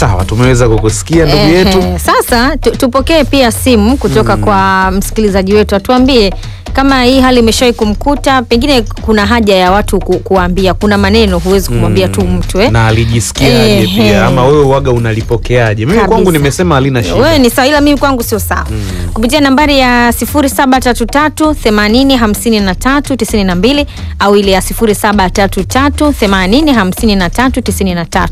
Sawa, tumeweza kukusikia ndugu yetu. Ehe, Sasa tu, tupokee pia simu kutoka kwa msikilizaji wetu, atuambie kama hii hali imeshawahi kumkuta, pengine kuna haja ya watu ku, kuambia. Kuna maneno huwezi kumwambia tu mtu eh? na alijisikiaje Ehe. pia ama wewe waga unalipokeaje? Mimi Kabisa. kwangu nimesema halina shida. Wewe ni sawa, ila mimi kwangu sio sawa. Kupitia nambari ya 0733 80 53 92 au ile ya 0733 80 53 93.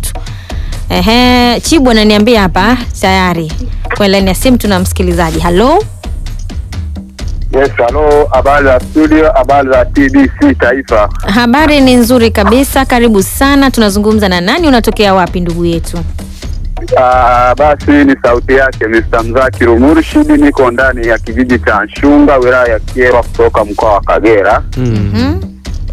Ehe, Chibu ananiambia hapa tayari kwa laini ya simu tuna msikilizaji. Halo, Yes, halo, habari za studio, habari za TBC Taifa. habari ni nzuri kabisa, karibu sana. Tunazungumza na nani? Unatokea wapi ndugu yetu? Ah, basi ni sauti yake Mr. Mzakiru Murshidi, niko ndani ya kijiji cha Nshunga, wilaya ya Kyerwa, kutoka mkoa wa Kagera. Mm. Hmm?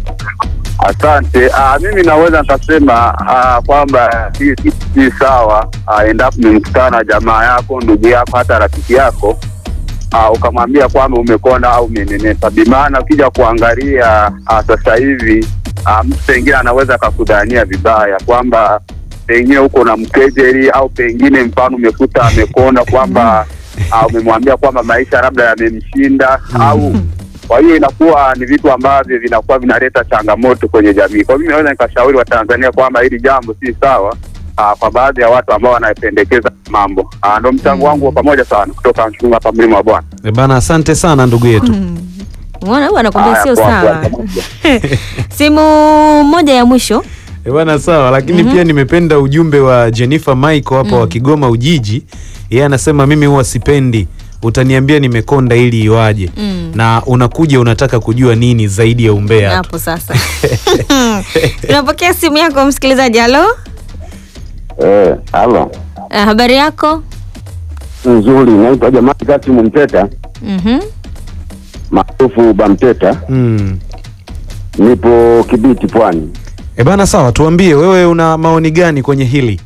Asante. Ah, mimi naweza nikasema ah, kwamba hii si si sawa ah, endapo umemkutana na jamaa yako, ndugu yako, hata rafiki yako ah, ukamwambia kwamba umekonda au umenenepa. Bimaana ukija kuangalia ah, sasa hivi ah, mtu pengine anaweza akakudhania vibaya kwamba pengine huko na mkejeli au pengine mfano umekuta amekonda kwamba ah, umemwambia kwamba maisha labda yamemshinda au kwa hiyo inakuwa ni vitu ambavyo vinakuwa vinaleta changamoto kwenye jamii. Kwa hiyo mimi naweza nikashauri Watanzania kwamba hili jambo si sawa aa, kwa baadhi ya watu ambao wanapendekeza mambo. Aa, Ndo mchango wangu wa pamoja sana kutoka Nchunga hapa mlima wa Bwana. E bana, asante sana ndugu yetu. Unaona huyu anakwambia Haya, sio poa, sawa. poa, pamoja. Simu moja ya mwisho. E bana, sawa, lakini pia nimependa ujumbe wa Jennifer Michael hapa wa Kigoma Ujiji. Yeye anasema mimi huwa sipendi utaniambia nimekonda ili iwaje, Mm. na unakuja unataka kujua nini zaidi ya umbea tu. hapo sasa tunapokea simu yako msikilizaji halo Eh, halo. Ah, habari yako Nzuri, naitwa Jamali Kasimu Mteta, Mhm. maarufu Bamteta. Mm. Nipo Kibiti Pwani. E bana, sawa, tuambie wewe una maoni gani kwenye hili?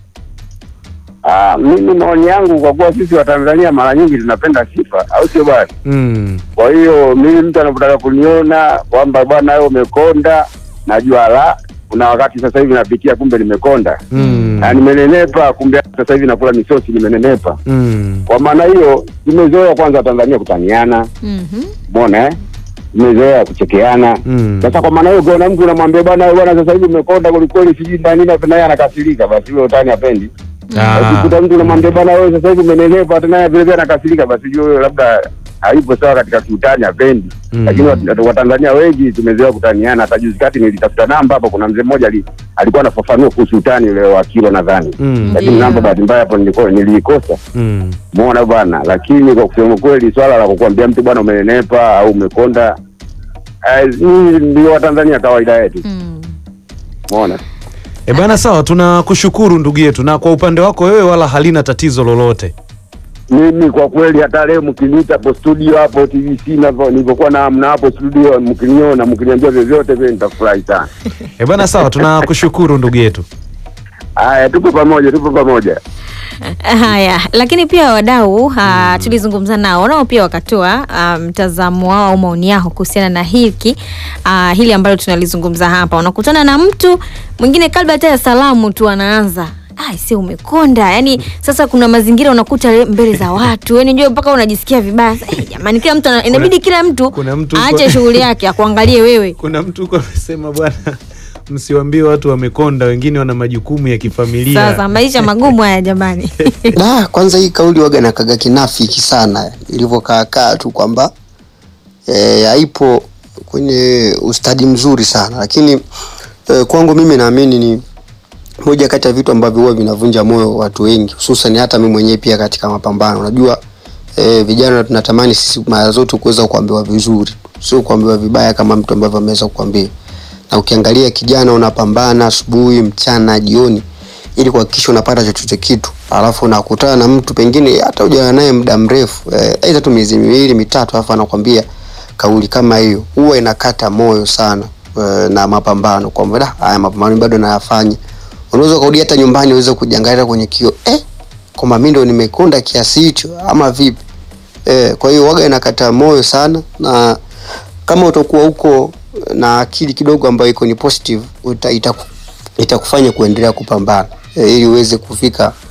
Ah, mimi maoni yangu kwa kuwa sisi wa Tanzania mara nyingi tunapenda sifa, au sio bwana? Mm. Kwa hiyo mimi mtu anapotaka kuniona kwamba bwana wewe umekonda, najua la kuna wakati sasa hivi napitia, kumbe nimekonda Mm. na nimenenepa, kumbe sasa hivi nakula misosi, nimenenepa. Mm. Kwa maana hiyo tumezoea kwanza Watanzania kutaniana, Mhm. umeona eh? Tumezoea kuchekeana Mm. Sasa kwa maana hiyo ukiona mtu unamwambia bwana wewe bwana sasa hivi umekonda kwelikweli sijui na nini na naye anakasirika basi huyo utani apendi. Ah. Ukikuta mtu unamwambia bwana wewe sasa hivi umenenepa hata naye vile vile anakasirika basi huyo huyo labda haipo sawa katika kiutani apendi. Mm. Lakini wat- Watanzania wengi tumezoea kutaniana. Hata juzi kati nilitafuta namba hapo, kuna mzee mmoja ali, alikuwa anafafanua kuhusu utani ule wa kilo nadhani. Mm. Lakini Ndiyo. namba bahati mbaya hapo nilikuwa niliikosa. Mm. Muona bwana, lakini kwa kusema kweli swala la kukwambia mtu bwana umenenepa au umekonda eh, hii ndio Watanzania kawaida yetu. Mm. Umeona? E bana, sawa, tunakushukuru ndugu yetu, na kwa upande wako wewe wala halina tatizo lolote. Mimi kwa kweli hata leo mkiniita hapo studio hapo TVC navyo nilivyokuwa na mna hapo studio mkiniona mkiniambia vyovyote vile nitafurahi sana. E bana, sawa, tunakushukuru ndugu yetu. Haya, tupo pamoja, tupo pamoja. haya lakini pia wadau uh, tulizungumza nao nao pia wakatoa ah, mtazamo wao au maoni yao kuhusiana na hiki uh, hili ambalo tunalizungumza hapa unakutana na mtu mwingine kabla hata ya salamu tu anaanza "Ai, si umekonda yani sasa kuna mazingira unakuta le- mbele za watu yani njoo mpaka unajisikia vibaya Sasa, eh, jamani kila mtu ana- inabidi kila mtu kuna mtu aache uko- shughuli yake akuangalie wewe Kuna mtu huko amesema bwana, msiwambie watu wamekonda, wengine wana majukumu ya kifamilia. sasa maisha magumu haya jamani Da, kwanza hii kauli waga nakaga kinafiki sana ilivyokaakaa tu kwamba e, haipo kwenye ustadi mzuri sana, lakini e, kwangu mimi naamini ni moja kati ya vitu ambavyo huwa vinavunja moyo watu wengi, hususan hata mimi mwenyewe pia katika mapambano. Unajua e, vijana tunatamani sisi mara zote kuweza kuambiwa vizuri, sio kuambiwa vibaya kama mtu ambavyo ameweza kukwambia. Na ukiangalia kijana unapambana asubuhi, mchana, jioni ili kuhakikisha unapata chochote kitu, alafu unakutana na mtu pengine hata hujawa naye muda mrefu eh, aidha tu miezi miwili mitatu, alafu anakwambia kauli kama hiyo, huwa inakata moyo sana eh, na mapambano kwamba da, haya mapambano bado nayafanya. Unaweza kurudi hata nyumbani uweze kujiangalia kwenye kio eh, kwamba mimi ndo nimekonda kiasi hicho ama vipi? Eh, kwa hiyo waga inakata moyo sana, na kama utakuwa huko na akili kidogo ambayo iko ni positive uta, itaku, itakufanya kuendelea kupambana eh, ili uweze kufika